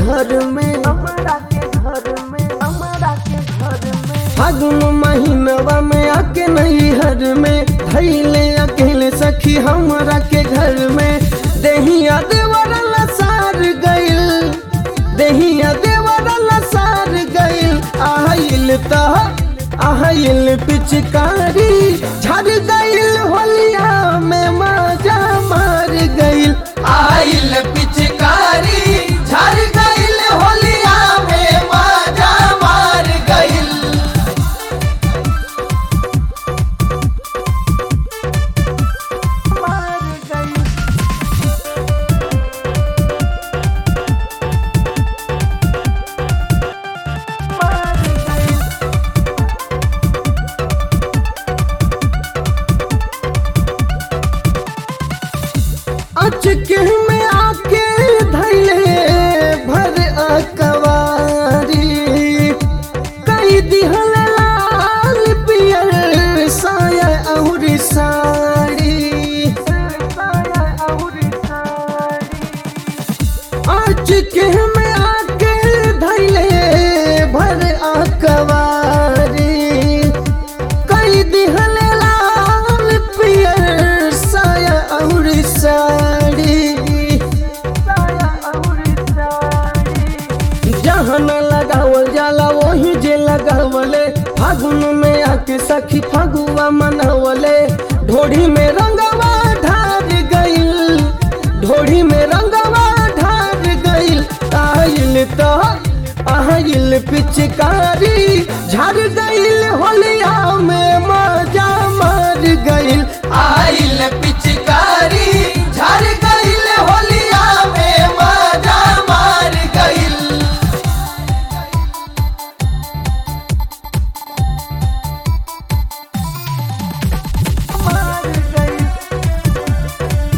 घर में हमरा के घर में हमरा के घर में फागुन महीनवा में आके नैहर में धैले अकेले सखी हमरा के घर में देहिया देवर लसार गइल देहिया देवर लसार गइल आइल त आइल पिचकारी झड़ गइल होलिया में मजा मार गइल आइल पिचकारी झड़ गइल होलिया में मजा मार गइल मार गई मार गई अचके में आके धैले भर अकवारी कई दिहल लाल पियर साया और साड़ी साया और साड़ी अचके में आके धैले भर अकवारी कई दिहल लाल पियर साया और साड़ी साया और साड़ी जहाँ न लगावल जाला वही जे लगावले फागुन में आके सखी फगुआ मनावले ढोढ़ी में रंगवा ढार गइल ढोढ़ी में रंगवा ढार गइल आइल तो आइल पिचकारी झड़ गइल होलिया में मजा मार गइल आइल पिचकारी झड़ गइल होलिया में मजा मार गइल मार गई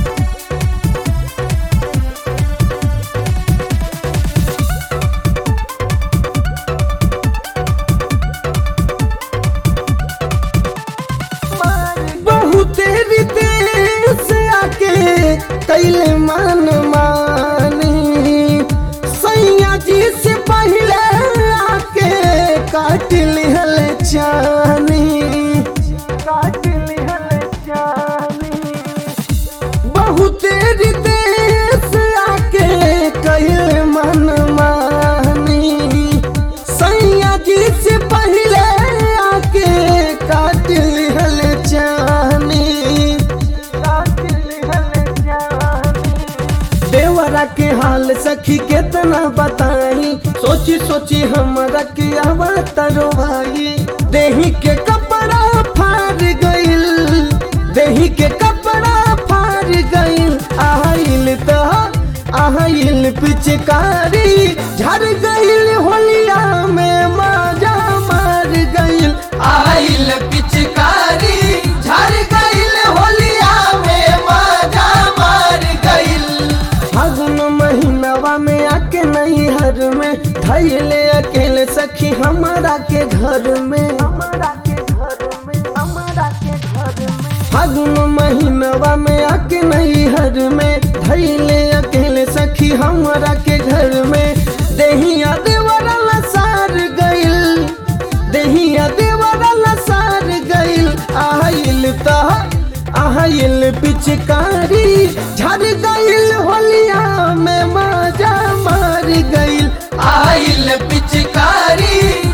मार बहुत विदेश आके कैले मान मानी सैया जी से पहले आके काट लिहल चानी काट लिहल जानी बहुत विदेश आके कैले मान मानी सैया जी से पहले आके काट लिहल चानी काट लिहल जानी देवरा के हाल सखी केतना बताई सोची सोची हमरा के अवतरो भाई देही के कपड़ा फाड़ गइल देही के कपड़ा फाड़ गइल आइल तो आइल पिचकारी झड़ गइल होलिया में मजा मार गइल आइल पिचकारी झड़ गइल होलिया में मजा मार गइल फागुन महीनवा में आके नैहर में धैले अकेले सखी हमारा के घर में हमरा के घर में हमरा के घर में फागुन महीनवा में आके नैहर में धैले अकेले सखी हमारा के घर में देहिया देवरा लसार गइल देहिया देवरा लसार गइल आइल त आइल पिचकारी झड़ गइल होलिया में मजा मार गइल आइल पिचकारी